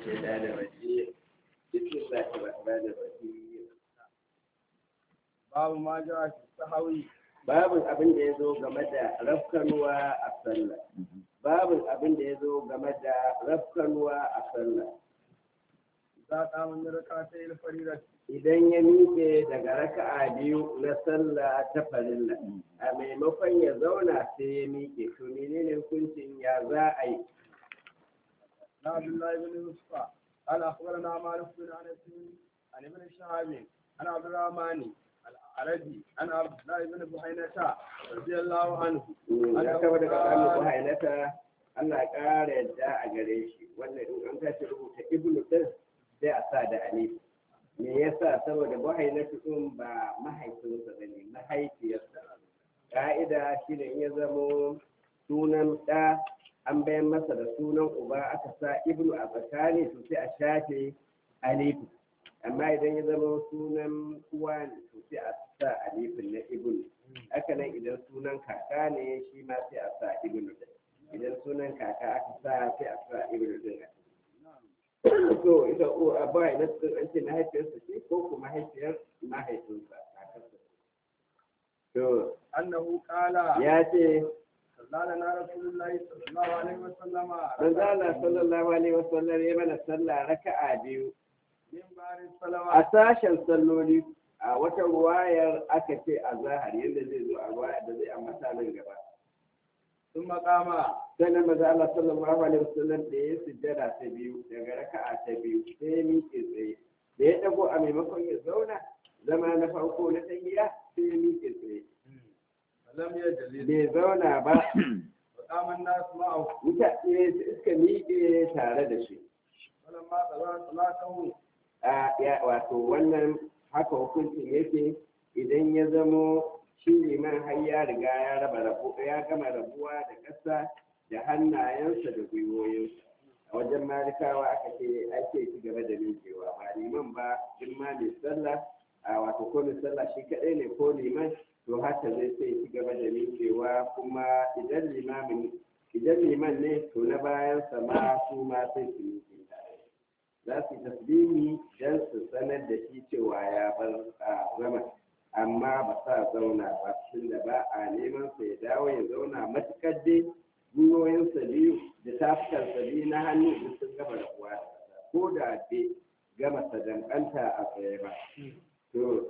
الشيطان الرجيم بسم الله الرحمن الرحيم babu ma ja fi sahawi babin abin da ya zo game da rafkanuwa a sallah babin abin da ya zo game da rafkanuwa a sallah za ka mun raka ta il farida idan ya miƙe daga raka'a biyu na sallah ta farilla a maimakon ya zauna sai ya miƙe to menene hukuncin ya za a yi na abdullahi bin yusfa قال اخبرنا مالك بن انس عن ابن شهاب عن عبد الرحمن العربي عن عبد الله بن بحينة رضي الله عنه an kama daga ƙarni ko hainata Allah ya ƙara yadda a gare shi wannan in an tashi rubuta ibnu din sai a sa da alif me yasa saboda buhainatu din ba mahaifinsa bane mahaifiyarsa ka'ida shi ne in ya zamo sunan ɗa an bayan masa da sunan uba aka sa ibnu a tsakani to sai a shafe alifu amma idan ya zama sunan uwa ne to sai a sa alifin na ibnu haka nan idan sunan kaka ne shi ma sai a sa ibnu din idan sunan kaka aka sa sai a sa ibnu din a ciki. to ita ko a ba ina sun an ce mahaifiyarsa ce ko kuma mahaifiyar mahaifinsa kakarsa to انه قال ya ce صلى لنا رسول الله صلى الله عليه وسلم manzo Allah sallallahu alaihi wasallam ya mana sallah raka'a biyu من بار a الصلوات sashen salloli a wata ruwayar aka ce a zahar yadda zai zo a ruwaya da zai ambata nan gaba ثم قام sannan maza Allah sallallahu alaihi wasallam da ya sujjada ta biyu daga raka'a ta biyu sai ya miƙe tsaye da ya dago a maimakon ya zauna zama na farko na tahiya sai ya miƙe tsaye فلم يجلس bai zauna ba وقام الناس معه mutane suka miƙe tare da shi فلما قضى صلاته a ya wato wannan haka hukuncin yake idan ya zamo shi liman har ya riga ya raba rabu ya gama rabuwa da ƙasa da hannayensa da gwiwoyinsa a wajen malikawa aka ce ake ci gaba da miƙewa ba liman ba duk ma mai sallah a wato ko mai sallah shi kaɗai ne ko liman to haka zai sai ci gaba da miƙewa kuma idan limamin idan liman ne to na bayansa ma su ma sai su miƙe tare za su yi tasbihi don su sanar da shi cewa ya bar a zama amma ba sa zauna ba tunda ba a neman sa ya dawo ya zauna matukar dai gwiwoyinsa biyu da tafukansa biyu na hannu duk sun gama da kuwa ko da bai gama sadankanta a tsaye ba to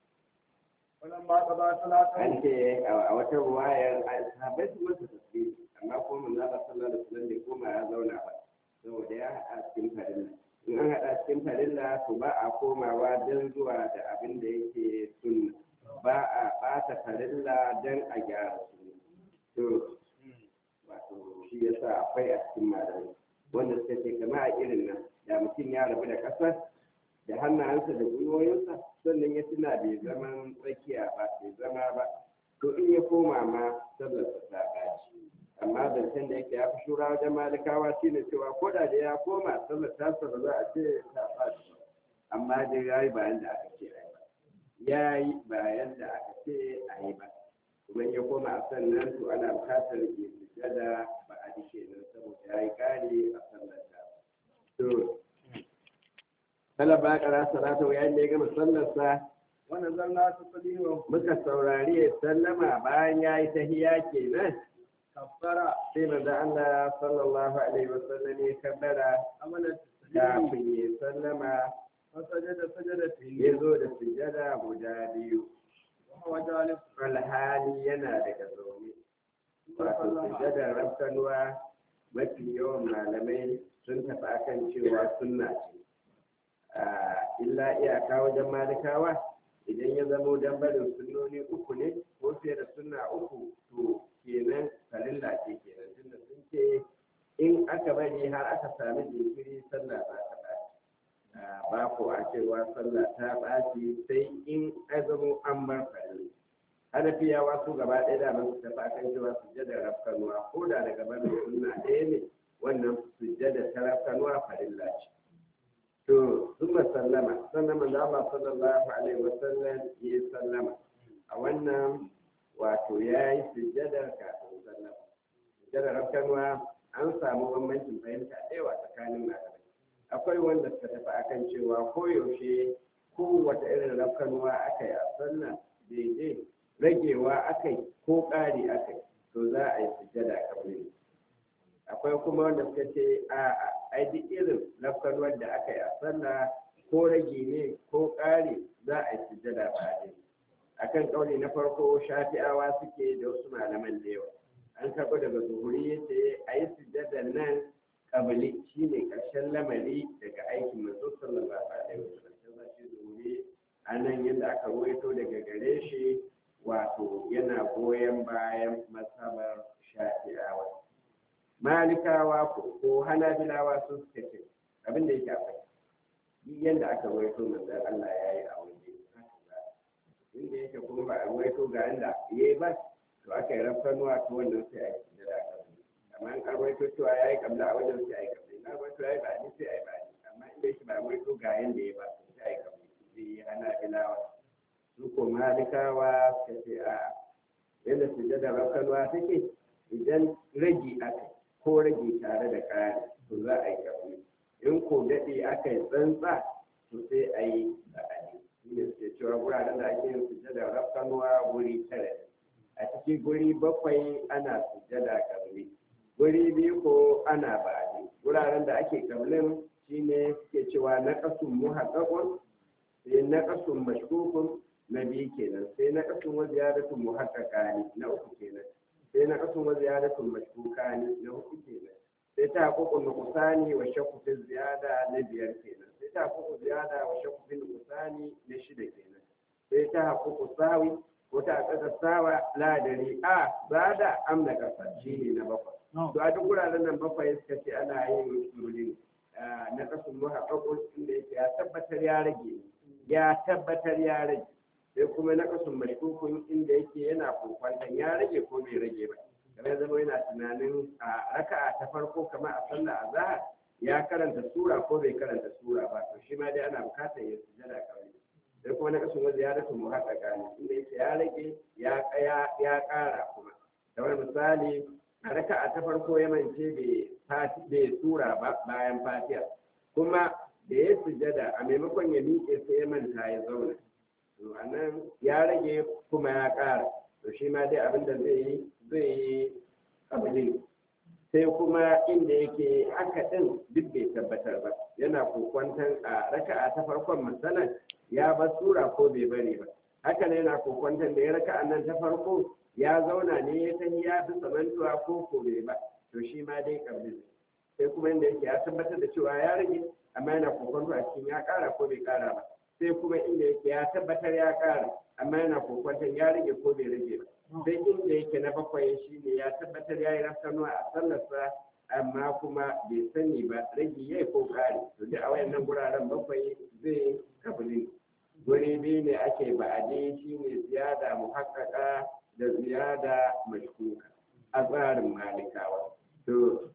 فلما قضى صلاته an ce a wata ruwayar sahabbai su masa tasbihi amma ko mun Allah sallallahu alaihi wasallam bai koma ya zauna ba saboda ya haɗa cikin farilla in an haɗa cikin farilla to ba a komawa don zuwa da abin da yake sunna ba a ɓata farilla don a gyara sunna to wato shi yasa akwai a cikin malamai wanda suka ce kama a irin nan da mutum ya rabu da ƙasar da hannayensa da gwiwoyinsa sannan ya tuna bai zama tsakiya ba bai zama ba to in ya koma ma sallarsa ta ɓaci amma zancen da yake ya fi shura wajen malikawa shi ne cewa ko da da ya koma sallar tasa ba za a ce ta ɓaci ba amma dai ya yi bayan da aka ce a yi ba ya yi bayan da aka ce a yi ba kuma in ya koma a sannan to ana buƙatar ya sujjada ba a dike nan saboda ya yi ƙari a sallar ta to kala ba ƙara salatu yayin da ya gama sallarsa ونزلنا تسليمه muka saurari ya sallama bayan ya yi tahiya kenan كفر sai manzo Allah sallallahu alaihi wasallam ya kabbara عمل التسليم kafin ya sallama فسجد سجدتين ya zo da sujada guda biyu وهو جالس alhali yana daga zaune wato sujadar rafkanuwa mafi yawan malamai sun tafi akan cewa sunna ce Ah, illa iyaka wajen malikawa idan ya zamo dan barin sunnoni uku ne ko fiye da sunna uku to kenan farilla ce kenan tunda sun ce in aka bari har aka sami jinkiri sallah ba ta ɓaci Ah, ba ko a cewa sallah ta ɓaci sai in azamo an bar farilla hanafiyawa su gaba ɗaya da su tafi akan cewa sujjada rafkanuwa ko da daga barin sunna ɗaya ne wannan sujjada ta rafkanuwa farilla ce to summa sallama sannan manzo Allah sallallahu alaihi wasallam ya sallama a wannan wato ya yi sujjadar kafin sallama sujjadar rafkanuwa an samu bambancin fahimta da yawa tsakanin malamai akwai wanda suka tafi akan cewa koyaushe kowace irin rafkanuwa aka yi a sallah daidai ragewa aka yi ko ƙari aka yi to za a yi sujjada kabli akwai kuma wanda suka ce a a duk irin rafkanuwar da aka yi a sallah ko rage ne ko ƙari za a yi sujjada ba akan kauli na farko shafi'awa suke da wasu malaman da yawa an karɓo daga zuhuri ya ce a yi sujjada nan kabili shine ƙarshen lamari daga aikin manzo sallallahu alaihi wasallam sai shi zuhuri a nan yadda aka ruwaito daga gare shi wato yana goyon bayan masabar shafi'awa malikawa ko ko hanabilawa sun suka ce abin da yake akwai yadda aka ruwaito manzon Allah ya yi a waje inda yake kuma ba a ruwaito ga yadda ya yi ba to aka yi rafkanuwa to wannan sai a yi sujada a kabli amma in an ruwaito cewa ya yi kabla a wajen sai a yi kabli na ruwaito ya yi ba ni sai a yi ba ni amma inda yake ba a ruwaito ga yadda ya ba sai a yi kabli zai yi hanabilawa su ko malikawa suka ce a yadda sujada rafkanuwa take idan ragi aka ko rage tare da ƙari to za a yi kabli in ko daɗe aka yi tsantsa to sai a yi ba'adi shi ne suke cewa wuraren da ake yin sujada rafkanuwa wuri tara a ciki guri bakwai ana sujada kabli guri biyu ko ana ba'adi wuraren da ake kablin shine suke cewa na kasun muhaqqaqun sai na kasun mashkukun na biyu kenan sai na kasun wa ziyadatun muhaqqaqani na uku kenan sai na kasun wa ziyadatun mashkukani na uku kenan sai ta haƙuƙun nukusani wa shakku fi ziyada na biyar kenan sai ta haƙuƙu ziyada wa shakku fi nukusani na shida kenan sai ta haƙuƙu sawi ko ta haƙaƙa sawa ladari a zada amna ƙasa shi ne na bakwai to a duk wuraren nan bakwai suka ce ana yin surulin na kasun muhaƙaƙun inda yake ya tabbatar ya rage ya tabbatar ya rage sai kuma na kasun mashkukun inda yake yana kokwantan ya rage ko bai rage ba kamar zama yana tunanin a raka'a ta farko kamar a sallah azhar ya karanta sura ko bai karanta sura ba to shi ma dai ana bukatar ya sujada kawai sai kuma na kasun wajen ya rasa mu haɗa gani inda yake ya rage ya ya ya ƙara kuma kamar misali a raka'a ta farko ya mance bai sura ba bayan fatiha kuma da ya sujada a maimakon ya miƙe sai ya manta ya zauna to anan ya rage kuma ya ƙara to shi ma dai abin da zai yi zai yi abin sai kuma inda yake haka ɗin duk bai tabbatar ba yana kokwantan a raka'a ta farkon matsalar ya bar sura ko bai bari ba haka ne yana kokwantan da ya raka'a nan ta farko ya zauna ne ya san ya fi samantuwa ko ko bai ba to shi ma dai kabli sai kuma inda yake ya tabbatar da cewa ya rage amma yana kokwanto a cikin ya ƙara ko bai ƙara ba sai kuma inda yake ya tabbatar ya ƙara amma yana kokwanton ya rage ko bai rage ba sai inda yake na bakwai shi ne ya tabbatar ya yi rafkanuwa a sallarsa amma kuma bai sani ba rage ya ko ƙari to duk a wayannan guraren bakwai zai kabili guri biyu ne ake ba'adi shi ne ziyada muhakkaka da ziyada mashkuka a tsarin malikawa to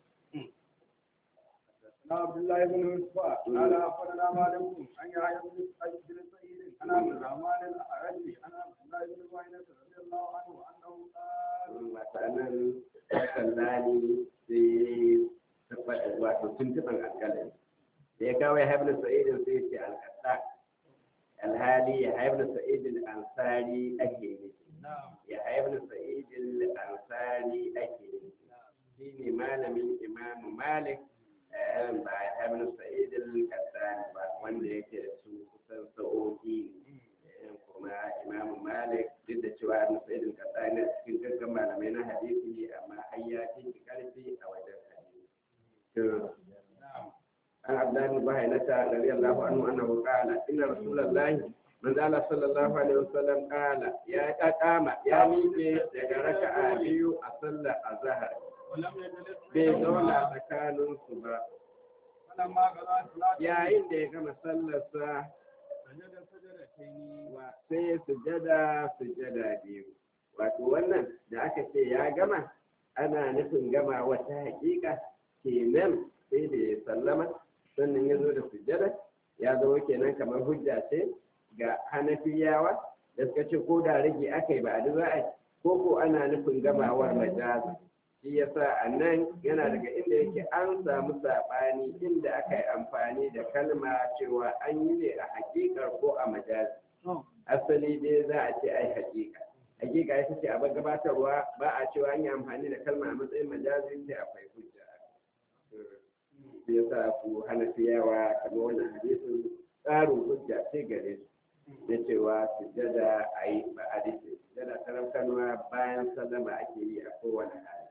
عبد الله بن يوسف قال اخبرنا مالك عن يحيى بن سعيد عن عبد الرحمن الاعرج عن عبد الله بن معينة رضي الله عنه انه قال matsalan sallani sai wato tuntuɓar alƙalin da ya kawo ya haifar sa'idin sai ce alƙasa alhali ya haifar sa'idin ansari ake ne ya haifar sa'idin ansari ake ne shi ne malamin imamu malik ba ya haifar sa'idin kasani ba wanda yake da su kusan sa'o'i ne kuma imamu malik duk da cewa ibn sa'id al-qasani cikin gaggan malamai na hadisi amma har ya fi karfi a wajen hadisi to an abdullahi bin bahainata radiyallahu anhu annahu qala inna rasulullahi man zala sallallahu alaihi wasallam qala ya kama ya miƙe daga raka'a biyu a sallar azhar bai zauna tsakanin su ba فلما قضى صلاته yayin da ya gama sallarsa سجد سجدتين wa sai ya sujada sujada biyu wato wannan da aka ce ya gama ana nufin gama wata hakika kenan sai da ya sallama sannan ya zo da sujada ya zama kenan kamar hujja ce ga hanafiyawa da suka ce ko da rage aka yi ba a za a ko ko ana nufin gamawar majazi shi yasa a nan yana daga inda yake an samu saɓani inda aka yi amfani da kalma cewa an yi ne a hakikar ko a majazi asali dai za a ce ai hakika hakika ita ce abin gabatarwa ba a cewa an yi amfani da kalma a matsayin majazi sai akwai hujja shi yasa ku hana fiyawa kamar wannan hadisin tsarin hujja ce gare su da cewa sujjada a yi ba a dace sujjada ta rafkanuwa bayan sallama ake yi a kowane hali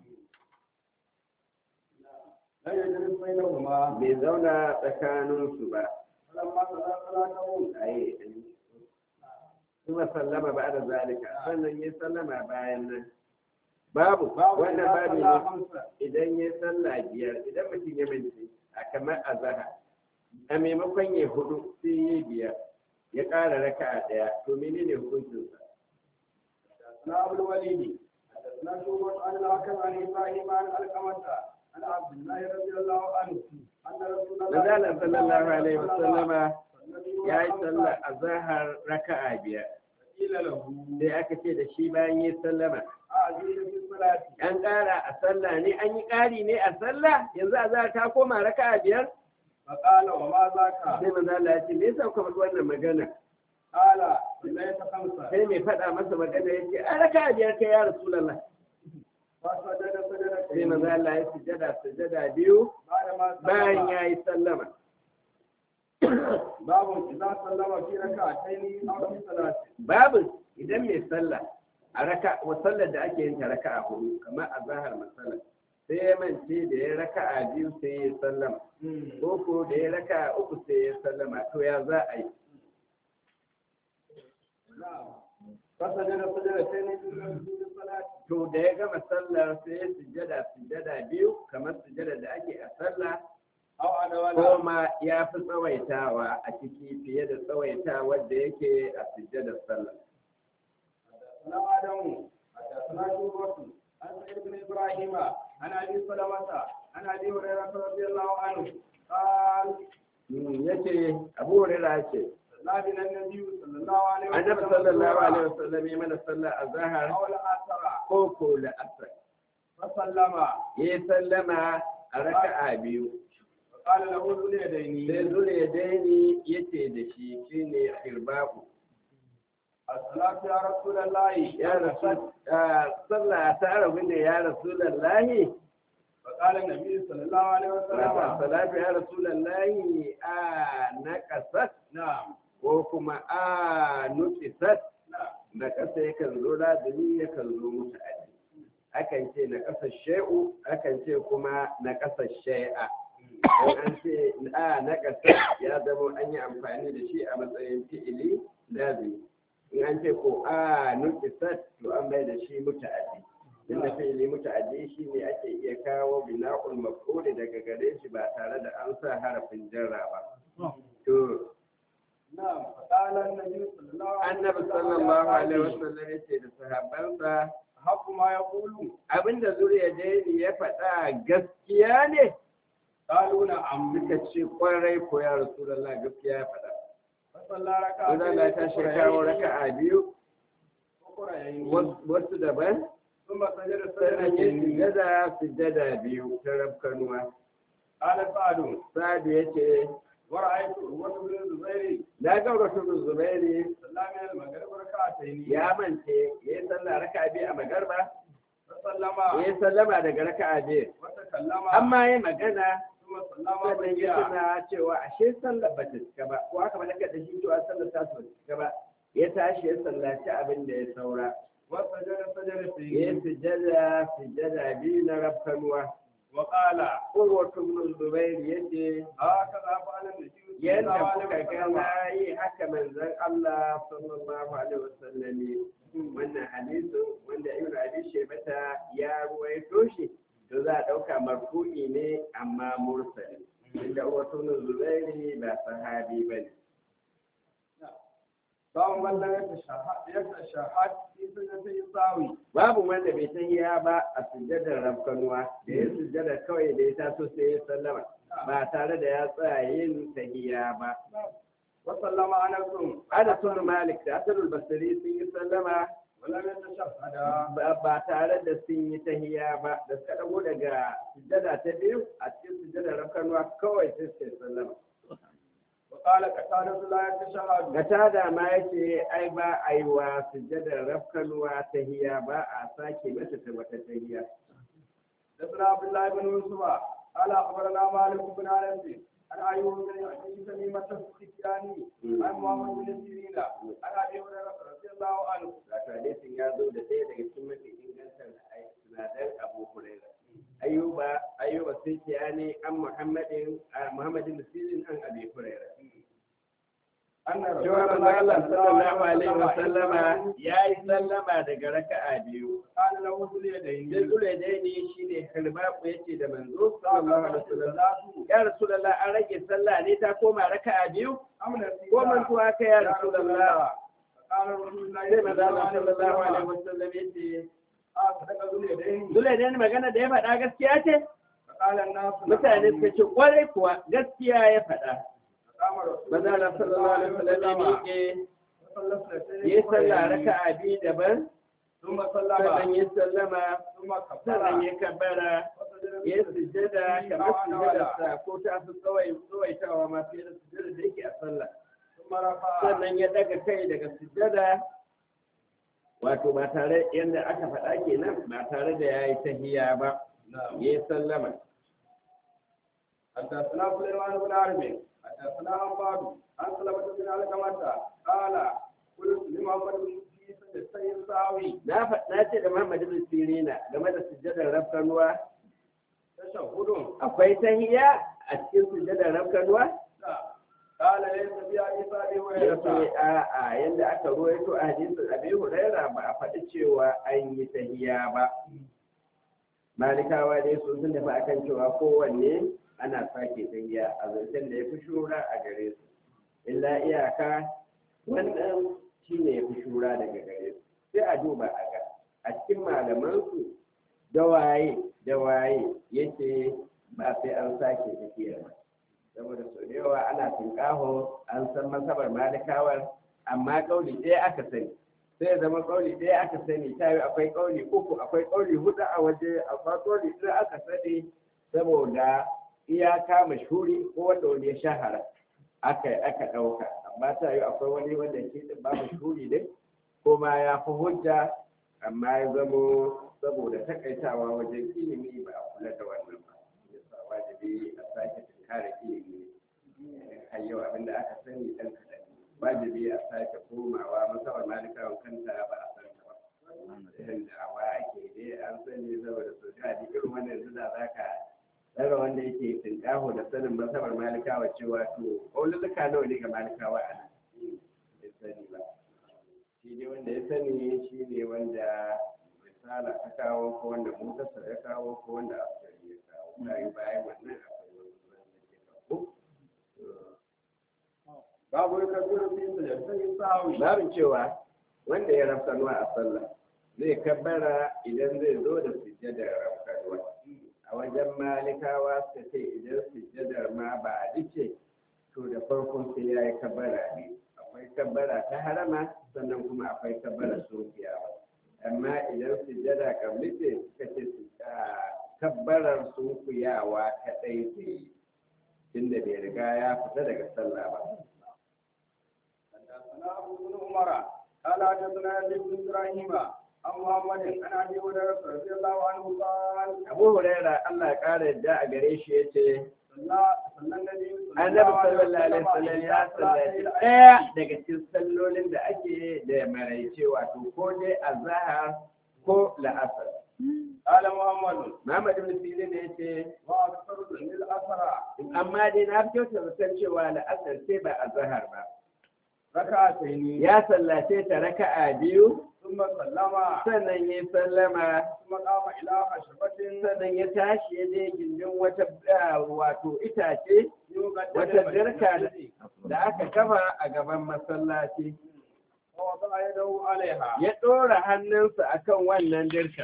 لا يجلس بينهما bai zauna tsakaninsu ba فلما قضى صلاته a yi kuma sallama ba da zalika sannan ya sallama bayan nan babu باب wannan إذا babu صلى ne خمسا idan ya sallah biyar idan mutum ya mance a kamar azahar a maimakon ya hudu sai ya biyar ya ƙara raka'a ɗaya to menene hukuncinsa حدثنا ابو الوليد حدثنا شعبة عن الحكم عن ابراهيم عن علقمة عن عبد الله رضي الله عنه ان رسول الله Manzala sallallahu alaihi wasallama وسلم ya yi sallar azahar raka'a biyar قيل له sai aka ce da shi bayan ya sallama أعزيز في الصلاة an ƙara a sallah ne an yi ƙari ne a sallah yanzu azahar ta koma raka'a biyar فقال وما ذاك sai manzo Allah ya ce me yasa kuka faɗi wannan magana قال ليس خمسة sai mai faɗa masa magana ya ce a raka'a biyar kai ya rasulullah فسجد sai سجدتين manzo Allah ya sujada sujada biyu بعد ما bayan سلم ya yi sallama باب إذا سلم في ركعتين أو في ثلاث babu idan mai sallah a raka wa sallar da ake yin ta raka'a hudu kamar a zahar masala sai ya mance da ya raka'a biyu sai ya sallama ko ko da ya raka'a uku sai ya sallama to ya za a yi نعم فسجد سجدتين في الصلاة to da ya gama sallar sai ya sujjada sujjada biyu kamar sujjada da ake a sallah أو على ko ولا ma ya fi tsawaitawa a ciki fiye da tsawaitawa da yake a sujjadar sallah حدثنا آدم حدثنا شعبة عن سعيد بن إبراهيم عن أبي سلمة عن أبي هريرة رضي الله عنه قال Mm, yace abu hurairah ce صلى بنا النبي صلى الله عليه وسلم annabi sallallahu alaihi wasallam ya mana sallah azhar أو العصر ko ko la'asar فسلم ya sallama a raka'a biyu فقال له ذو sai اليدين zure ya daini yace da shi shine hirbaku الصلاة يا رسول الله ya rasul ah, sallah ta rabu ne ya rasulullahi فقال النبي صلى الله عليه Wata وسلم salatu ya rasulallahi a na kasat نعم ko kuma a nutsisat نعم na kasa yakan zo lazumi yakan zo mutu aji akan ce na kasa shai'u akan ce kuma na kasa shai'a don an ce a na kasa ya zama an yi amfani da shi a matsayin fi'ili lazumi in an ce ko a nutsisat to an bai da shi mutu aji inda fi'ili muta'addi shi ne ake iya kawo bina'ul maf'uli daga gare shi ba tare da an sa harafin jarra ba to نعم فقال النبي صلى الله عليه annabi sallallahu alaihi wasallam yace da sahabbansa حق ما يقول abinda zuriya daini ya faɗa gaskiya ne قالوا نعم suka ce kwarai ko ya rasulullah gaskiya ya faɗa فصلى Wanda Allah ta shi kawo raka'a biyu أخرين wasu daban ثم سجد sannan ya سجدتين sujada sujada biyu ta rafkanuwa قال سعد sa'adu yace ورأيت عروة بن الزبير na ga rasul zubairi صلى من المغرب ركعتين ya mance ya yi sallah raka'a biyu a magarba فسلم ya yi sallama daga raka'a biyu وتكلم amma ya magana ثم سلم sannan ya بقيا tuna cewa ashe sallar ba ta cika ba ko aka malaka da shi cewa sallar ta su cika ba ya tashi ya sallaci abin da ya saura وسجد ya سجدتين sujada sujada biyu na rafkanuwa وقال urwatu ibn zubair yace هكذا فعل النبي صلى الله yadda عليه kuka ga وسلم na yi haka manzon Allah sallallahu alaihi wasallam ne wannan hadisin wanda ibn abi shaybata ya ruwaito shi to za a dauka marfu'i ne amma mursali inda urwatu ibn zubair ba sahabi bane باب من لم يتشهد يتشهد في سجدتي الساوي babu wanda bai san ya ba a sujjadar rafkanuwa da ya sujjada kawai da ya taso sai ya sallama ba tare da ya tsaya yin tahiya ba وسلم انس ana sun malik da asalul basiri sun yi sallama ولم يتشهد ba ba tare da sun yi tahiya ba da suka dago daga sujjada ta biyu a cikin sujjadar rafkanuwa kawai sai su yi sallama وقال قتادة لا يتشهد ga tada ma yace ai ba a yi wa sujjadar rafkanuwa tahiya ba a sake mata ta wata tahiya حدثنا عبد الله بن يوسف قال اخبرنا مالك بن انس عن ايوب بن ابي تميمه السختياني عن محمد بن سيرين عن ابي هريره رضي الله عنه wato hadisin ya zo da ɗaya daga cikin mafi ingantar sinadar abu huraira ayyuba ayyuba sai ce ne an muhammadin a muhammadin sirin an abi huraira ان رسول cewa manzo الله Allah صلى الله sallallahu alaihi عليه wa sallama وسلم ya yi sallama daga raka'a biyu قال له ذو sai اليدين zure dai ne shine karbaku yace da manzo sallallahu alaihi wa sallam الصلاه ya rasulullah an rage sallah ne ta koma raka'a biyu ام نسيت ko mantuwa kai ya يا رسول rasulullah الله قال رسول الله sai manzo Allah صلى sallallahu الله alaihi عليه wa sallam yace وسلم صدق ذو اليدين zure dai magana da ya faɗa gaskiya ce فقال الناس mutane suka ce kwarai kuwa gaskiya ya faɗa قام رسول manzo Allah sallallahu alaihi wa sallam ya miƙe وصلى اثنتين yi sallah raka'a biyu daban ثم صلى sannan yi sallama ثم كبر sannan ya kabbara ya yi sujjada kamar sujjadarsa ko ta fi tsawai tsawaitawa ma fiye da sujjada da yake a sallah ثم رفع sannan ya daga kai daga sujjada wato ba tare yadda aka faɗa kenan ba tare da ya yi tahiya ba نعم ya yi sallama حدثنا سليمان بن عربي حدثنا عباد عن سلمة بن علقمة قال قلت لمحمد بن عيسى السيد ساوي na faɗa ce da Muhammad ibn Sirina game da sujjadar rafkanuwa تشهد akwai tahiya a cikin sujjadar rafkanuwa قال ليس في حديث ابي ya ce هريره a a yadda aka ruwaito a hadisin abi huraira ba a faɗi cewa an yi tahiya ba malikawa dai su sun tafi akan cewa kowanne ana sake tahiya a zancen da ya fi shura a gare su illa iyaka wannan shi ne ya fi shura daga gare su sai a duba a ga a cikin malamansu da waye da waye yake ba sai an sake tafiya ba saboda sau da yawa ana tunƙaho an san masabar malikawar amma ƙauli ɗaya aka sani sai ya zama ƙauli ɗaya aka sani ta yi akwai ƙauli uku akwai ƙauli huɗu a waje akwai ƙauli ɗaya aka sani saboda iyaka mashhuri ko wanda wani ya shahara aka aka ɗauka amma ta yi akwai wani wanda ke ɗin ba mashhuri ne ko ma ya fi hujja amma ya zamo saboda takaitawa wajen ilimi ba a kula da wannan ba yasa wajibi a sake tunkara ilimi har yau abinda aka sani ɗan kaɗan wajibi a sake komawa masawar malikawan kanta ba a san ta ba irin da awa ake dai an sani saboda su da irin wannan yanzu da za ka tsara wanda yake tunƙaho da sanin masawar malikawa cewa to ƙaunuluka nawa ne ga malikawa a nan bai sani ba shi ne wanda ya sani shi ne wanda misala ta kawo ko wanda mutasar ya kawo ko wanda askari ya kawo bayan bayan wannan akwai wasu wanda ke kawo babu kabiru fi sujudin sawi babin cewa wanda ya rafkanuwa a sallah zai kabbara idan zai zo da sujjadar rafkanuwa a wajen malikawa suka ce idan sujjadar ma ba a dace to da farkon sai ya yi kabbara ne akwai kabbara ta harama sannan kuma akwai kabbara sofiyawa amma idan sujjada kabli ce suka ce su kabbarar sunkuyawa kaɗai zai yi tunda bai riga ya fita daga sallah ba حدثنا ابو بن عمر قال حدثنا يزيد بن ابراهيم عن محمد عن ابي هريره رضي الله عنه قال abu huraira allah ya kara yadda a gare shi ya ce صلى صلى النبي صلى annabi sallallahu alaihi wasallam ya sallaci ɗaya daga cikin sallolin da ake da maraice wato ko dai azhar ko la'asar قال محمد Muhammad ibn Sirin ne yace واكثر من الاسرى amma dai na fi kyauta zaton cewa la'asar sai ba azhar ba ركعتين ya sallace ta raka'a biyu ثم سلم sannan ya sallama ثم قام الى خشبه sannan ya tashi ya je gindin wata ah, wato itace يقدم wata dirka المسجد da aka kafa a gaban masallaci ووضع يده عليها ya ɗora hannunsa akan wannan dirkar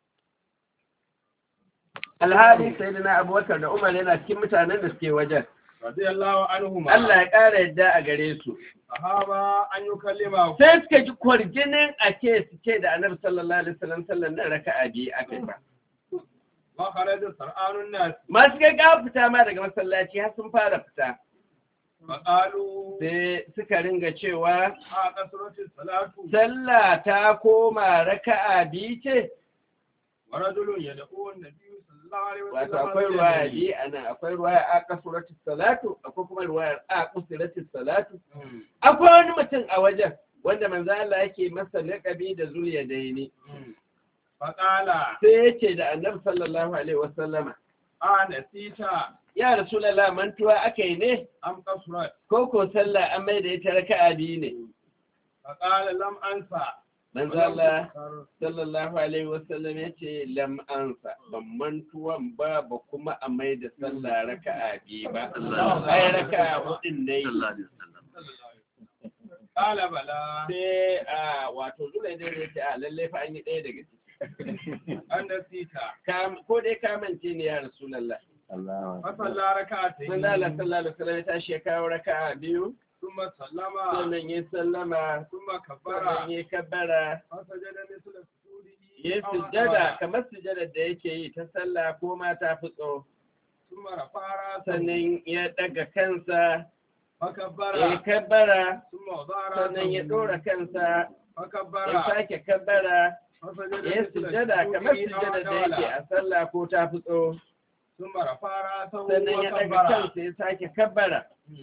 alhali sai da na abubakar da umar yana cikin mutanen da suke wajen رضي الله عنهما Allah ya ƙara yadda a gare su صحابة أن يكلمه sai suka ji kwarjinin a ce su ce da annabi sallallahu alaihi wasallam sallan nan raka'a biyu aka yi ba وخرج سرعان الناس masu gaggawa fita ma daga masallaci har sun fara fita فقالوا sai suka ringa cewa a kasratin salatu sallah ta koma raka'a biyu ce wa rajulun yad'u an-nabiy sallallahu alaihi wato wasallam akwai ruwaya biyu a nan akwai ruwaya a kasurati salatu akwai kuma ruwayar a kusurati salatu Mm, akwai wani mutum a wajen wanda manzo Allah yake masa laƙabi da zuliya daini mm. faqala sai yace da annabi sallallahu alaihi wasallama a nasita ya rasulullah mantuwa akai ne am kasrat ko ko sallah an mai da ita raka'a biyu ne faqala lam ansa manzo Allah sallallahu alaihi wasallam yace lam ansa ban mantuwan ba ba kuma a mai da sallah raka'a biyu ba ai raka'a hudin dai qala bala sai a wato zulai dai ne ce a lalle fa an yi ɗaya daga ciki an nasita Ka- ko dai ka mance ne ya rasulullah fa salla rak'atayn manzo Allah sallallahu alaihi wasallam ya tashi ya kawo raka'a biyu thumma sallama sannan ya sallama thumma kabbara sannan ya kabbara fa sajada misla sujudihi ya aw sujjada aqala. kamar sujjada da yake yi ta sallah ko ma ta fi tso thumma rafa'a sannan ya daga kansa fa ya kabbara kabbara thumma wadara sannan ya ɗora kansa fa ya kabbara sake kabbara fa sajada ya misla sujjada kamar sujudihi aw sujjada da yake aqala. a sallah ko ta fi tso thumma rafa'a sannan ya daga kabbara kansa ya sake kabbara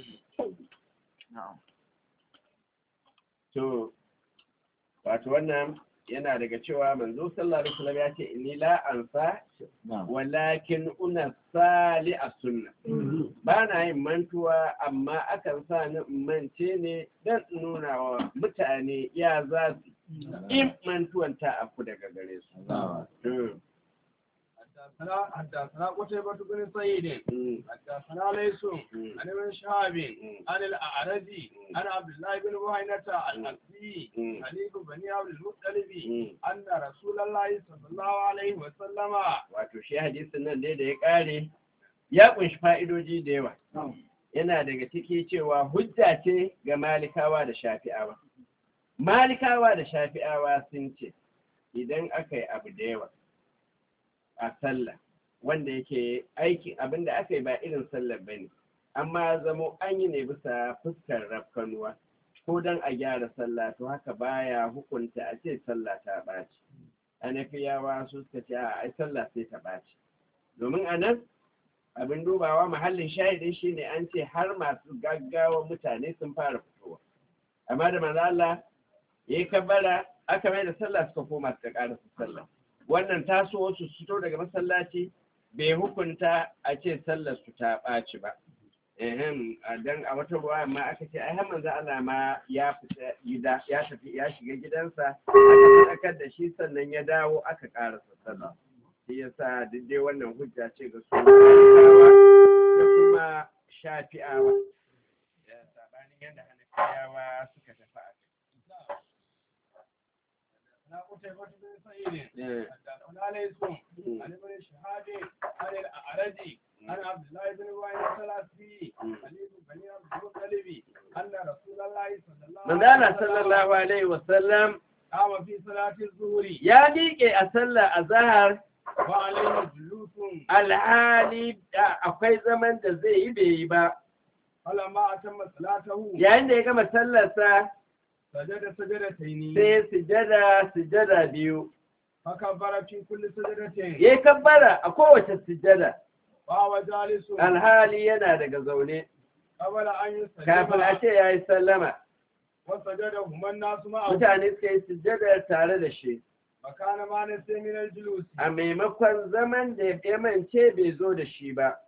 to wato wannan yana daga cewa manzo sallallahu alaihi wasallam ya ce inni la ansa walakin una sali a sunna ba na yin mantuwa amma akan sa ni in mance ne don in nuna wa mutane ya za su in mantuwan ta afku daga gare su Mm, حدثنا حدثنا قتيبة بن سعيد mm, حدثنا ليس mm, عن ابن شهاب mm, عن الأعرج عن عبد الله بن بهينة الأسدي mm, خليل بني عبد المطلب mm. أن رسول الله صلى الله عليه وسلم wato shi hadisin nan dai da ya kare ya kunshi fa'idoji da yawa yana daga ciki cewa hujja ce ga malikawa da shafi'awa malikawa da shafi'awa sun ce idan aka yi abu da yawa a sallah wanda yake aikin abin da aka yi ba irin sallar ba ne amma zamo an yi ne bisa fuskar rafkanuwa ko don a gyara sallah to haka baya hukunta a ce sallah ta ɓaci anafiyawa su suka ce a ai sallah sai ta ɓaci domin a nan abin dubawa mahallin shahidin shine an ce har masu gaggawa mutane sun fara fitowa amma da manzo Allah ya yi kabbara aka mai da sallah suka koma suka ƙara su sallah wannan taso wasu su fito daga masallaci bai hukunta a ce sallar su ta ɓaci ba ehem dan a wata ruwa amma aka ce ai har manzo Allah ma ya fita gida ya tafi ya shiga gidansa aka sadakar da shi sannan ya dawo aka ƙara sallah shi yasa duk dai wannan hujja ce ga su Malikawa da kuma shafi'awa da sabanin yadda hanafiyawa suka tafi a حدثنا قتيبة بن سعيد kai حدثنا ليس عن ابن شهاب عن الأعرج عن عبد الله بن بهينة الأسدي خليل بني عبد المطلب أن رسول الله صلى الله manzala عليه وسلم sallallahu alaihi wasallam قام في صلاة الظهر ya miƙe a sallar azhar وعليه جلوس alhali da akwai zaman da zai yi bai yi ba فلما أتم صلاته yayin da ya gama sallarsa سجد سجدتين sai sujada sujada biyu فكبر في كل سجدتين ya yi kabbara a kowace sujada وهو جالس alhali yana daga zaune قبل أن kafin a يسجد ce ya yi sallama وسجدهما الناس معه mutane suka yi sujada tare da shi فكان ما نسي من الجلوس a maimakon zaman da ya mance bai zo da shi ba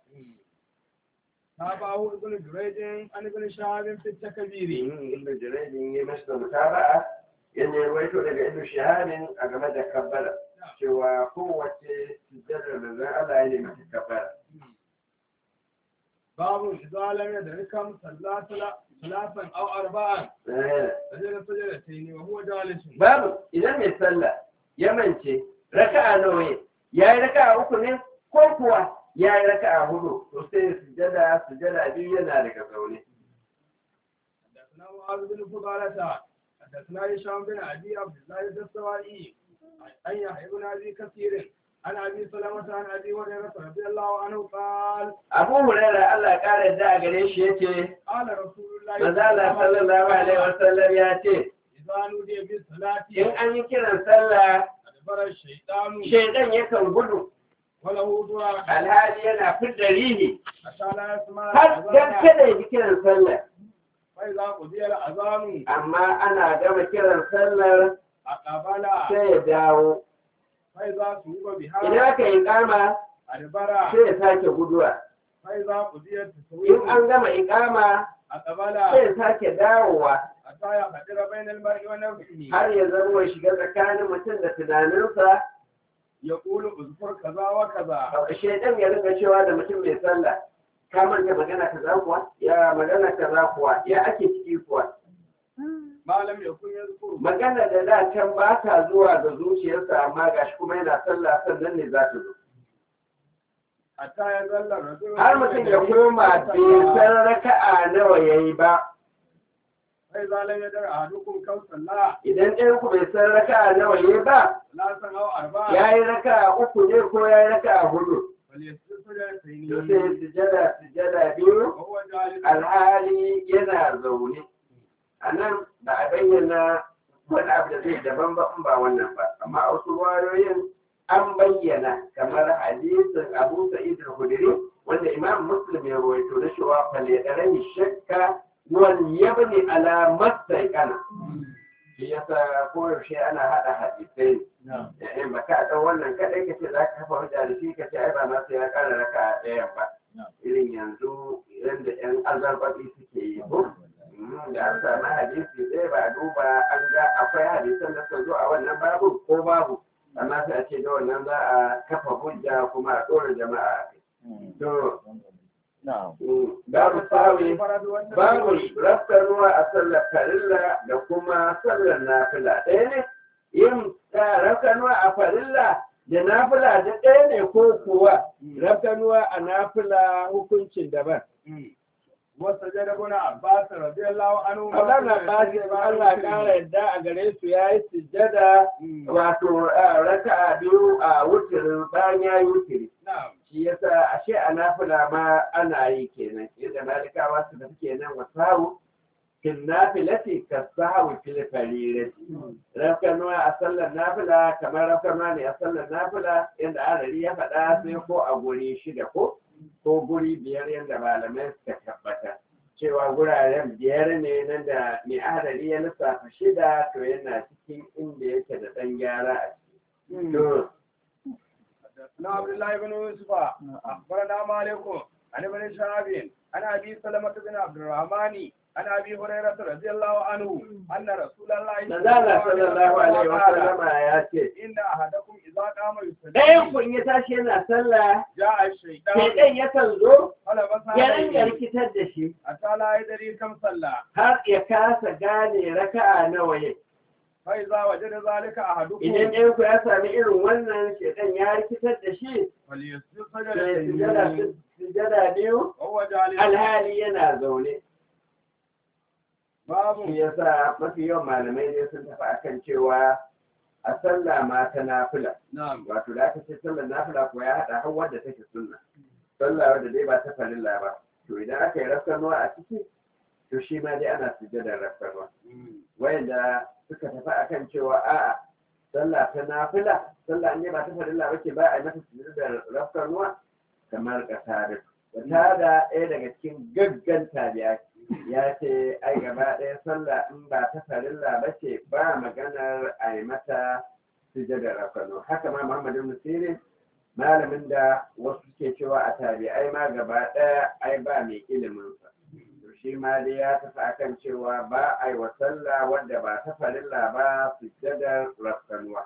تابعه ابن جريج عن ابن شهاب في التكبير ibn jirajin ya masa mutaba'a yadda ya rawaito daga ibn shahabin a game da kabbara cewa kowace sujjadar da zan Allah ya nemi ta kabbara باب إذا لم يدركهم صلى ثلاثا أو أربعا Eh, سجد سجدتين وهو جالس babu idan mai sallah ya mance raka'a nawa ya ya yi raka'a uku ne ko kuwa ya yi raka'a hudu to sai sujada sujada biyu yana daga zaune حدثنا معاذ بن فضالة حدثنا هشام بن ابي عبد الله الدستوائي عن يحيى بن ابي كثير عن ابي سلمة عن ابي هريرة رضي الله عنه قال abu hurairah Allah ya kara da a gare shi yace قال رسول الله manzala sallallahu alaihi wasallam ya ce إذا نودي بالصلاة in an yi kiran sallah أدبر الشيطان shaidan yakan gudu وله دعاء alhali yana fidda rihi حتى لا يسمع har dan الأذان kada ya ji kiran sallah فإذا قضي الأذان amma ana gama kiran sallar أقبل sai ya dawo فإذا سوق idan بها aka yi kama أدبر sai ya sake guduwa فإذا قضي in التسويق an gama ikama أقبل sai ya sake dawowa حتى يقدر بين المرء ونفسه har ya zama ya shiga tsakanin mutum da tunaninsa يقول اذكر كذا وكذا shaidan ya ringa cewa da mutum mai sallah ka manta magana kaza kuwa ya magana kaza kuwa ya ake ciki kuwa ما لم يكن يذكر magana da da can ba ta zuwa ga zuciyarsa amma gashi kuma yana sallah sannan ne za ta zo حتى يظل الرجل har mutum ya koma bai san raka'a nawa yayi ba فإذا لم يدر أحدكم كم صلى idan ɗayan ku bai san raka'a nawa yayi ba ثلاثا أو أربعة yayi raka'a uku ne ko yayi raka'a hudu فليسجد to سجدتين sai sujada sujada biyu وهو جالس alhali yana zaune a nan ba a bayyana wani abu da zai daban ba in ba wannan ba amma a wasu wayoyin an bayyana kamar hadisin abu sa'id al-khudri wanda imam muslim ya rawaito na cewa falyadarahi shakka wal yabni ala mastaqana shi yasa koyaushe ana hada hadisai in ba ka ɗan wannan kaɗai ka ce za ka kafa hujja da shi ka ce ai ba ma sai ya ƙara raka a ɗayan ba irin yanzu idan da ƴan azarbaɓi suke yi ko Mm, da an samu hadisi ɗaya ba a duba an ga akwai hadisan da suka zo a wannan babu ko babu amma sai a ce da wannan za a kafa hujja kuma a ɗora jama'a a kai. to mm, babu sawi babu rafkanuwa a sallar farilla da kuma sallar nafila ɗaya ne yin rafkanuwa a farilla da nafila da ɗaya ne ko kuwa rafkanuwa a nafila hukuncin daban وسجد ابن عباس رضي الله عنه Allah na bashi Allah ƙara yadda a gare su ya yi sujjada wato raka biyu a wutirin bayan ya yi wutiri نعم shi yasa ashe a nafila ma ana yi kenan yadda malikawa su da kenan wa sahu fil nafilati ka sahu fil farirati rafkanuwa a sallar nafila kamar rafkanuwa ne a sallar nafila yadda adari ya faɗa sai ko a guri shida ko ko guri biyar yadda malamai suka tabbata cewa guraren biyar ne nan da mai adari ya lissafa shida to yana cikin inda yake da ɗan gyara a ciki. To, حدثنا عبد الله بن يوسف اخبرنا مالك عن ابن شهاب عن ابي سلمة بن عبد الرحمن عن ابي هريرة رضي الله عنه ان رسول الله Manzala sallallahu alaihi wa قال sallama ya ce, ان احدكم اذا قام ɗayan يصلي kun ya tashi yana sallah, جاء الشيطان shaidan yakan zo فلبس ya ringa عليه rikitar da shi حتى لا يدري كم صلى har ya kasa gane raka'a nawa ya. فاذا وجد ذلك Idan احدكم ɗayan ku ya sami irin wannan shaidan ya rikitar da shi, فليسجد sai sujada سجدتين sujada biyu وهو جالس alhali yana zaune. باب Shi yasa mafi yawan malamai ne sun tafi akan cewa a sallah ma ta nafila. نعم Wato da aka ce sallar nafila ko ya haɗa har wadda take sunna. Sallah wadda dai ba ta farilla ba. To idan aka yi rafkanuwa a ciki, to shi ma dai ana sujjadar rafkanuwa. Wayanda suka tafi akan cewa a'a sallah ta nafila, sallah ne ba ta farilla ba ce ba a yi mata sujjadar rafkanuwa kamar ƙasa da da ɗaya daga cikin gaggan tabi'a ya ce ai gaba ɗaya sallah in ba ta farilla ba ce ba maganar a yi mata sujadar rafano haka ma muhammad ibn sirin malamin da wasu ke cewa a tabi'ai ma gaba ɗaya ai ba mai ilimin sa to shi ma dai ya tafi akan cewa ba a yi wa sallah wadda ba ta farilla ba sujadar rafkanuwa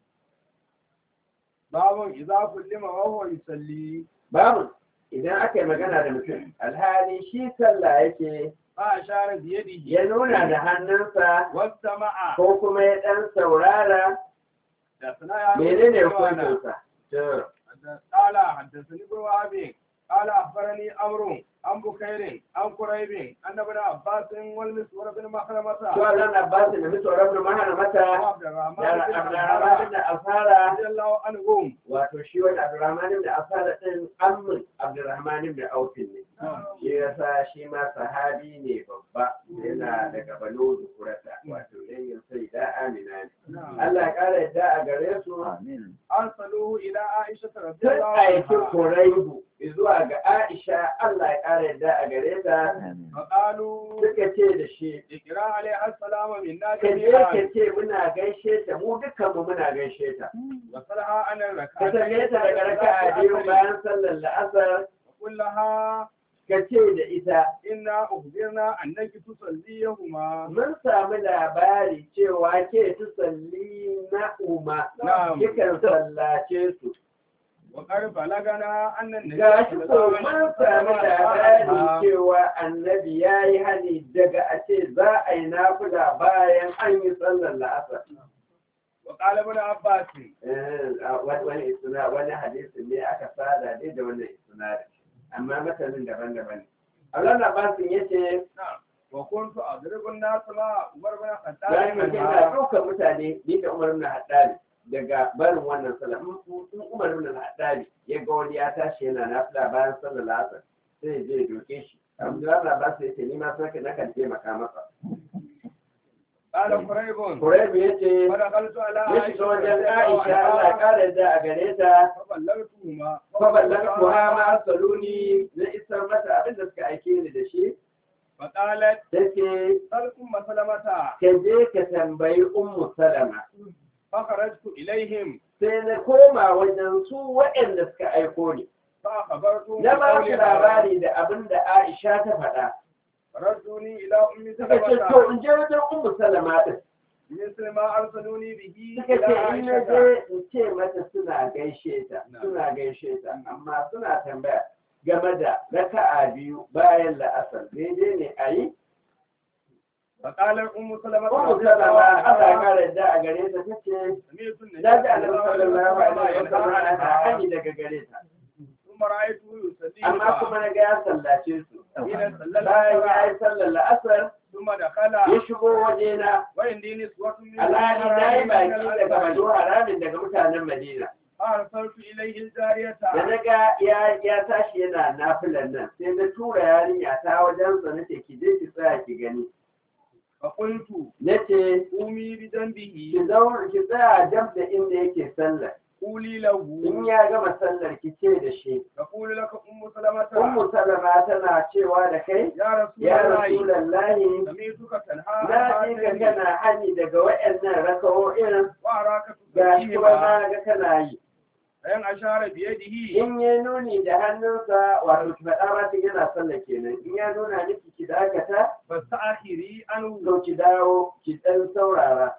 باب اذا كلم وهو يصلي babu idan aka yi magana da mutum alhali shi sallah yake فاشار بيده ya nuna da hannunsa واستمع ko kuma ya ɗan saurara حدثنا يا menene حدثنا hukuncinsa to قال حدثني ابن وهب قال اخبرني عمرو عن بكير عن قريب ان ابن عباس والمسور بن مخرمة to Allah na ba su da mito rabin mahana mata وعبد الرحمن da بن Abdurrahman عبد da Asara رضي الله عنهم wato shi wanda Abdurrahman da Asara din ammin Abdurrahman da Aufin ne shi yasa shi ma sahabi ne babba yana daga Banu Zukurata wato dangin sai da Amina ne Allah ya kara yadda a gare su Amin. ارسلوه الى عائشه رضي sun الله aiki عنها Kuraibu zuwa ga Aisha Allah ya kara yadda a gare ta Amin. فقالوا suka ce da shi اقرا عليه السلام منا ka je جميعا ka ce muna gaishe ta mu dukkan mu muna gaishe ta وصلها عن ka الركعتين tambaye ta daga raka'a biyu bayan sallar la'asar وقل لها ka ce da ita إنا أخبرنا أنك تصليهما mun samu labari cewa ke tusalli na uma Na'am. kikan sallace su وقد بلغنا أن النبي ga shi صلى ko الله عليه mun samu labari وسلم cewa annabi ya yi hani daga a ce za a yi nafila bayan an yi sallar la'asar وقال ابن عباس Eh, a wani wani isna wani hadisi ne aka sada dai da wannan isnadi amma matanin daban-daban ne Allah na basin yace نعم وكنت أضرب الناس مع عمر بن الخطاب bayan mutum منها. na ɗaukar mutane ni da Umar ibn Haddad daga barin wannan sallah in in Umar ibn Haddad ya ga wani ya tashi yana nafila bayan sallar asar sai ya je ya doke shi Abdullahi na basin yace ni ma sai na kan taimaka masa قال قريب Qurayb yace فدخلت على ya shiga wajen رضي Aisha الله Allah ya عنها kare da a gare ta فبلغتهما faballagtuha ma arsaluni na isar mata abin da suka aike ni da shi فقالت take سل أم سلمة ka je ka tambayi ummu salama فخرجت إليهم sai na koma wajen su waɗanda suka aiko ni فأخبرتهم na ba su بقولها. labari da abin da Aisha ta faɗa فردوني إلى أم suka ce to سلمة in je wajen ummu salama din مثل ما أرسلوني به suka إلى ce in na عائشة je in ce mata suna gaishe ta suna gaishe ta amma suna tambaya game da raka'a biyu bayan la'asar daidai ne a yi فقال أم سلمة ummu رضي الله salama Allah ya عنها kare da a gare ta tace سمعت النبي na ji صلى annabi الله عليه sallallahu alaihi wa وسلم sallam ana ينهى hani daga gare ta ثم رأيته يصلي amma kuma na ga ya sallace su حين صلى bayan ya العصر yi sallar la'asar ثم دخل ya shigo wajena وعندي نسوة من alhali na yi baki من daga bado الأنصار haramin daga mutanen madina فأرسلت إليه الجارية da na ga ya ya tashi yana nafilan nan sai na tura yarinya ta wajen sa nace ki je ki tsaya ki gani فقلت nace قومي بجنبه ki zauna ki tsaya jab da inda yake sallar قولي له in ya gama sallar ki ce da shi تقول لك أم سلمة ummu salama tana cewa da kai يا رسول ya الله rasulallahi سمعتك تنهى na عن ji ka هاتين kana hani daga waɗannan raka'o'in وأراك ga shi kuma تصليهما na ga kana yi فإن أشار بيده in ya nuni da hannunsa wato ki faɗa ba yana sallah kenan in ya nuna miki ki dakata فاستأخري عنه to ki dawo ki ɗan saurara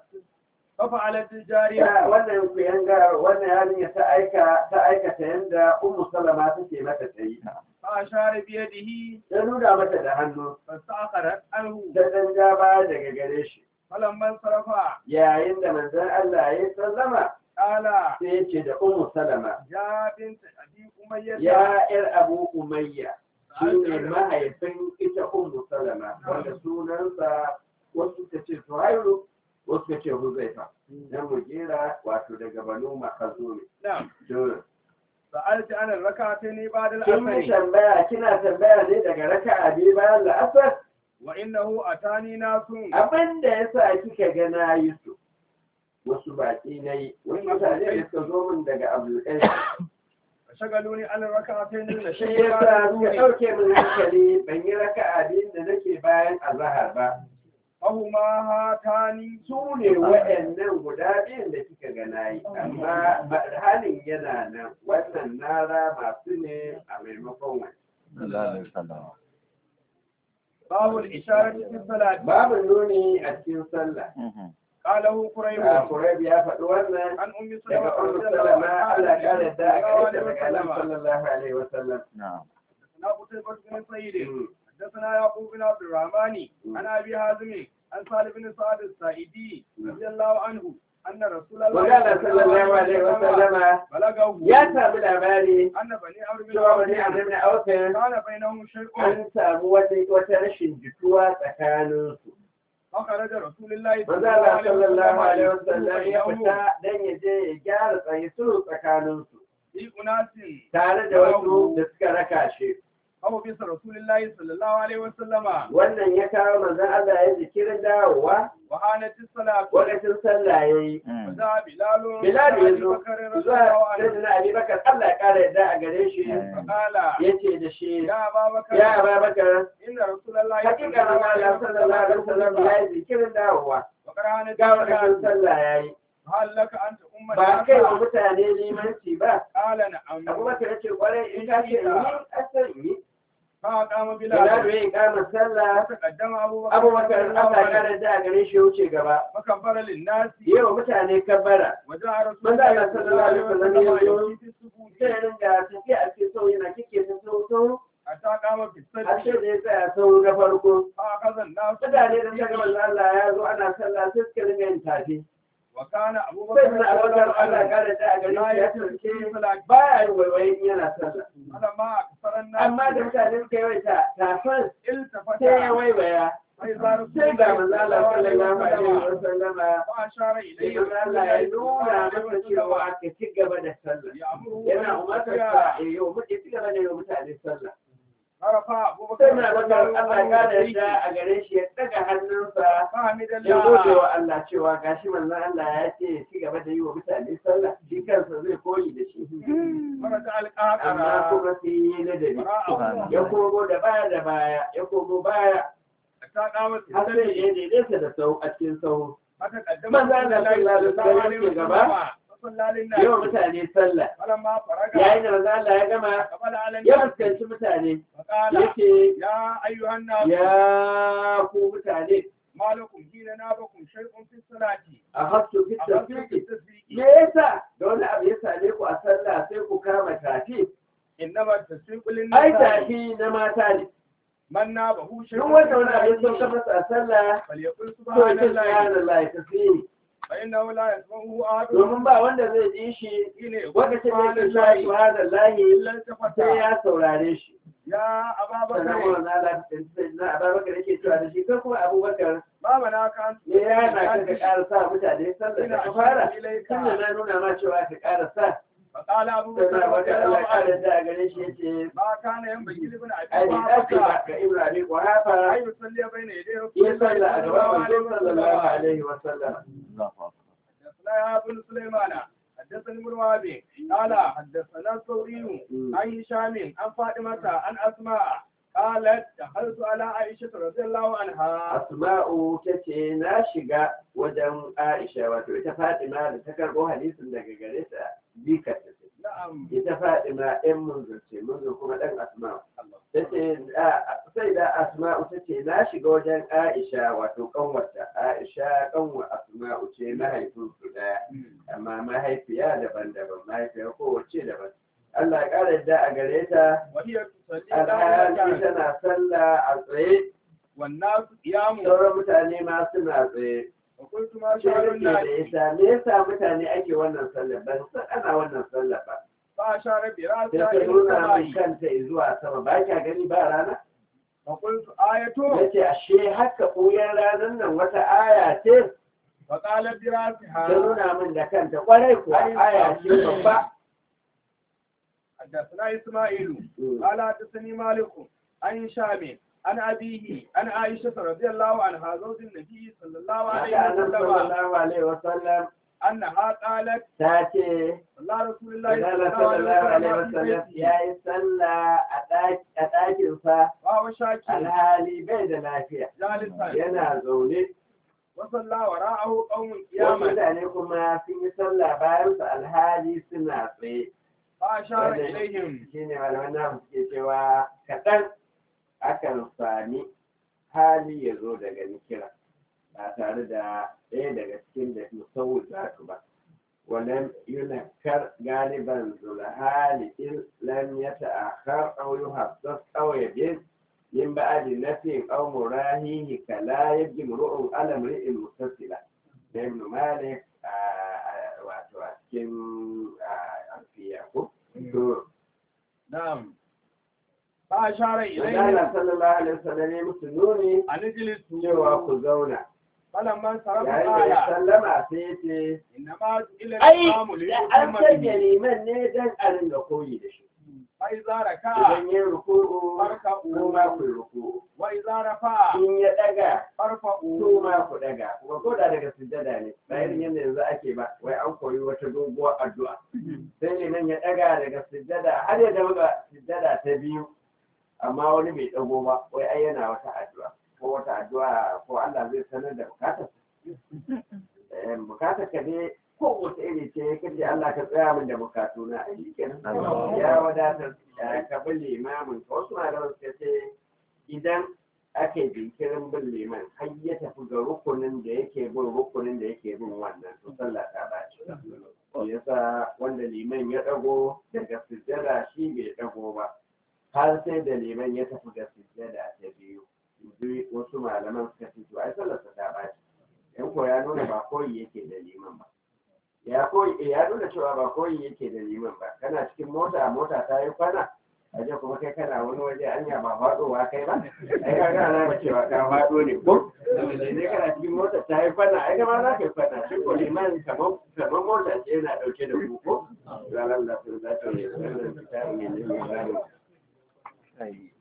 ففعلت Ya, الجارية wannan ku yanga wannan yarinya ta aika ta aikata yanda ummu salama take mata ta yi فأشار بيده ta nuna mata da hannu فاستأخرت عنه ta ɗan ja baya daga gare shi فلما انصرف yayin da manzon Allah ya sallama قال sai ya ce da ummu salama يا بنت أبي أمية ya yar abu umayya shi ne mahaifin ita ummu salama wanda sunansa wasu ka ce suhairu wasu ka ce huzaifa na mujera wato daga banu makazo ne نعم to سألت عن الركعتين بعد kin yi العصر tambaya kina tambaya ne daga raka'a biyu bayan la'asar وإنه أتاني ناس abin da ya sa kika ga na yi su wasu baƙi na yi wani mutane da suka zo min daga abdulkai فشغلوني عن الركعتين shi التي ya sa suka بعد ɗauke min hankali ban yi raka'a biyun da nake bayan azahar ba فهما هاتان su ne waɗannan guda biyun da kika ga na yi amma ba- halin yana nan wannan nara masu ne a maimakon wani Sallallahu alaihi wasallam. باب الإشارة في الصلاة babu nuni a cikin sallah Mhm. قاله قريب a Qurayb ya faɗi wannan عن أم سلمة daga Ummu رضي الله Salama عنها Allah ya kare da aka عليه daga Annabi وسلم sallallahu alaihi wasallam Na'am. حدثنا قتيبة بن سعيد Mm. حدثنا يعقوب بن عبد الرحمن عن أبي حازم عن سالم بن سعد السائدي رضي الله عنه أن رسول الله Magana sallallahu alaihi wa sallama بلغه ya sami labari أن بني عمرو بن cewa bani عوف Abdul Awfin كان بينهم شيء an samu wata wata rashin jituwa tsakaninsu. فخرج رسول الله Magana sallallahu alaihi wa وسلم sallam ya fita dan ya je ya gyara tsaye sulhu tsakaninsu في أناس tare da wasu da suka raka shi. أو بس رسول الله صلى الله عليه وسلم Wannan ya kawo manzon Allah ya jikirin dawowa وهانت الصلاة lokacin sallah yayi. وذا بلال Bilal ya أبي zo بكر رضي zuwa الله عنه sayyidina Ali Bakar Allah ya kara yadda a gare shi فقال yace da shi يا أبا بكر ya Ababakar إن رسول الله hakika manzon Allah sallallahu alaihi wasallam ya yi jikirin dawowa وقرأنا ga lokacin sallah yayi هل لك أن تؤم ba kai wa الناس mutane limanci ba قال نعم abubakar ya ce kwarai in ka ce in yi asar in yi فقام bilal بلال ya yi kama sallah فتقدم أبو بكر abubakar رضي الله Allah ya عنه kara da a gare shi ya wuce gaba فكبر للناس yi wa mutane kabbara وجاء رسول من ذا الله الله صلى صلى الله الله عليه عليه وسلم وسلم يمشي في السجود sai ringa tafiya a cikin sau yana kike ta sau sau حتى قام في har sai السجد da ya tsaya sau na farko فأخذ الناس mutane da suka gama Allah ya zo ana sallah sai suka ringa yin tafi وكان أبو sai بكر na رضي abubakar الله Allah ya عنه kara da a gare لا shi ya يترك turke في صلاة baya yin waiwaye in yana sallah فلما أكثر الناس amma da mutane suka yawaita tafin التفت sai ya waiwaya فإذا رسول sai ga الله manzo صلى Allah الله عليه sallallahu alaihi وسلم wasallama وأشار sai إليه manzo Allah ya nuna masa cewa ka ci gaba da sallah يأمره yana umartar بالصلاة. sa ya yi wa mutane ci gaba da yi wa mutane sallah فرفع أبو بكر sai na رضي bakar الله Allah ya عنه da يديه a gare shi ya daga hannunsa فحمد ya gode الله wa Allah cewa gashi manzo Allah ya ce ya ci gaba da yi wa mutane sallah shi kansa zai koyi da shi ورجع amma القاهرة kuma sai yi ladabi وراءه ya komo da baya da baya ya komo baya حتى قامت har sai السجد ya daidaita da sau a cikin sahu فتقدم من ذا رسول الله الله صلى الله صلى عليه الله عليه وسلم وسلم فصلى yi wa للناس mutane sallah فلما فرغ yayin da manzo Allah ya gama قبل على ya الناس fuskanci mutane فقال yace يا أيها الناس ya ku mutane ما لكم حين نابكم شيء في الصلاة a hasu fi أخذتم في tafsiri التسبيح me yasa da wani abu ya same ku a sallah sai ku kama tafi إنما التسبيح ai للنساء tafi na mata ne من نابه شيء duk في wanda wani abu ya sauka الصلاة masa a sallah فليقل to سبحان ya الله subhanallah tasbihi فإنه لا يسمعه أحد domin ba wanda zai ji shi حين يقول lokacin da سبحان yake الله cewa subhanallah إلا التفت sai ya saurare shi يا أبا sannan بكر wannan Allah na Abubakar yake cewa da shi kai kuma Abubakar ما منعك أن me ya hana ka ka ƙara sa mutane sallah da ka fara إليك tun da na nuna ma cewa ka ƙara sa فقال أبو sai بكر na رضي baka Allah الله ƙara عنه da a gare shi yace ما كان ينبغي لابن ai أبي ni dace ba بكر ga Ibrahim ko hafa أن يصلي بين يدي رسول ya الله salla a صلى gaban الله عليه manzo sallallahu وسلم alaihi wa sallam حدثنا يا بن سليمان حدثني ابن وهب قال حدثنا الثوري عن هشام عن فاطمة عن أسماء قالت دخلت على عائشة رضي الله عنها Asma'u ta ce na shiga wajen Aisha wato ita Fatima da ta karɓo hadisin daga gare ta jikar ta ce. نعم Ita Fatima ɗan munzur ce munzur kuma ɗan Asma'u. Ta ce sai da Asma'u ta ce na shiga wajen Aisha wato ƙanwarta. Aisha ƙanwar Asma'u ce mahaifinsu ɗaya amma mahaifiya daban-daban mahaifiya kowace daban. Allah ya ƙara yadda a gare ta وهي تصلي alhali قائمة tana sallah a tsaye والناس قيام sauran mutane ma suna tsaye. وقلت ما ce شأن yake da الناس ita me yasa mutane ake wannan sallah ban san ana wannan sallah ba فأشار sai برأسها ta إلى nuna min السماء kanta zuwa sama ba kya gani ba rana فقلت آية yace ashe haka ɓuyar ranar nan wata aya ce فقالت ta برأسها nuna min da kanta kwarai kuwa aya ce babba حدثنا إسماعيل قال حدثني مالك عن هشام عن أبيه عن عائشة رضي الله عنها زوج النبي صلى الله عليه haka annabi وسلم sallallahu alaihi wasallam أنها قالت ta ce صلى رسول الله Manzala صلى الله sallallahu عليه alaihi وسلم wasallam في ya بيته yi sallah a ɗaki- a ɗakinsa وهو شاكي alhali bai da lafiya جالسا yana zaune وصلى وراءه قوم wasu قياما mutane kuma sun yi sallah bayan su alhali suna tsaye فأشار إليهم shi ne malaman namu suke cewa kaɗan akan sami hali ya zo daga nikira ba tare da ɗaya daga cikin da musawul za su ba ولم ينكر غالبا ذو الحال إن لم يتأخر أو يحسس أو يجد من بعد نفي أو مراهيه كلا يجب امرؤ على امرئ متصلا ابن مالك cikin ah, alfiya ko to نعم فأشار إليه Allah sallallahu alaihi wasallam ya musu nuni أن اجلسوا cewa ku zauna فلما انصرف yayin da ya قال sallama sai ya ce إنما إلى ai الإمام da an ليؤتم sanya به liman ne dan a ringa koyi da shi فإذا ركع idan ya ruku'u فاركعوا ko ma ku yi ruku'u وإذا رفع in ya daga فارفعوا su ma ku daga kuma ko da daga sujjada ne ba irin yadda yanzu ake ba wai an koyi wata doguwar addu'a sai ne nan ya daga daga sujjada har ya zama ga sujjada ta biyu amma wani bai dago ba wai ai yana wata addu'a ko wata addu'a ko Allah zai sanar da bukatar eh bukatar ka ne ko wata iri ce kace Allah ka tsaya min da bukatu na ai kenan ya wadatar ya ka bi limamin ka wasu malaman suka ce idan ake jinkirin bin liman har ya tafi ga rukunin da yake bin rukunin da yake bin wannan to sallah ta baci shi yasa wanda liman ya dago daga sujjada shi bai dago ba har sai da liman ya tafi ga sujjada ta biyu Yanzu wasu malaman suka ce to ai sallar ta baci yan ko ya nuna ba koyi yake da liman ba ya koyi ya nuna cewa ba koyi yake da liman ba kana cikin mota mota ta yi kwana aje kuma kai kana wani waje anya ba faɗowa kai ba ai ka ga na cewa ka faɗo ne ko saboda ne kana cikin mota ta yi kwana ai ma za ka yi kwana shi ko liman kamar kamar mota ce yana ɗauke da ku ko ranar da sun za ta yi wannan fita ne ne ne